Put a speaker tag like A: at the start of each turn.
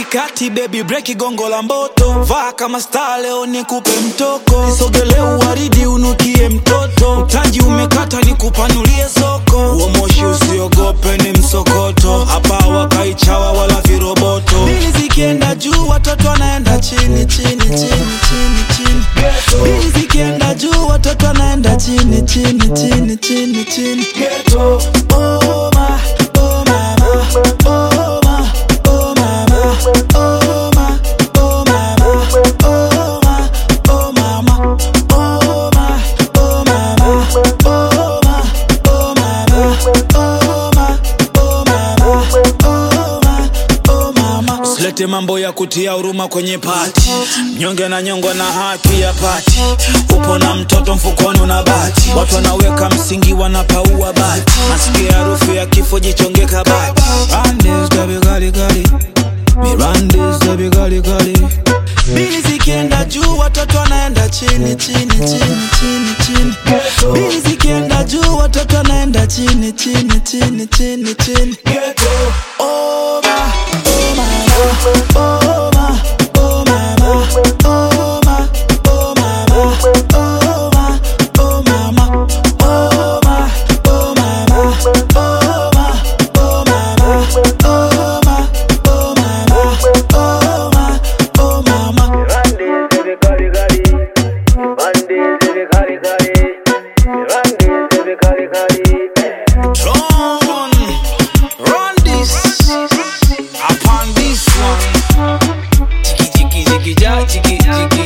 A: katikati baby breki gongo la mboto vaa kama star leo nikupe mtoko nisogele uwaridi unukie mtoto mtaji umekata nikupanulie soko huo moshi usiogope ni msokoto hapa wakaichawa wala viroboto bili zikienda juu watoto wanaenda chini chini chini chini chini bili zikienda juu watoto wanaenda chini chini chini chini chini Ghetto. Oh, ma, oh, mama. Oh, ma, oh, mama. Oh, ma, oh, mama. Oh, ma, oh, mama. Oh, ma, oh, mama. Oh, ma, oh, mama. Oh, ma, oh, mama. Oh, ma, oh, mama. Usilete mambo ya kutia huruma kwenye pati, mnyonge na nyongwa na haki ya pati. Upo na mtoto mfukoni una bati, watu wanaweka msingi wanapaua bati, nasikia harufu ya kifo, jichonge kabati. Randes baby kali kali, Mirandes baby kali kali. Bili zikienda juu watoto wanaenda chini chini chini chini chini. Bili zikienda juu watoto wanaenda chini chini chini chini chini. Oh ma, oh mama, oh ma, oh mama, oh ma, oh mama, oh ma, oh mama, oh ma, oh mama, oh ma, oh mama, oh ma, oh mama, oh ma, oh mama.
B: Randes baby kali kali, Randes baby kali kali, Randes baby kali kali.
A: Run, run this, upon this one. Jiggy jiggy jiggy ja, jiggy jiggy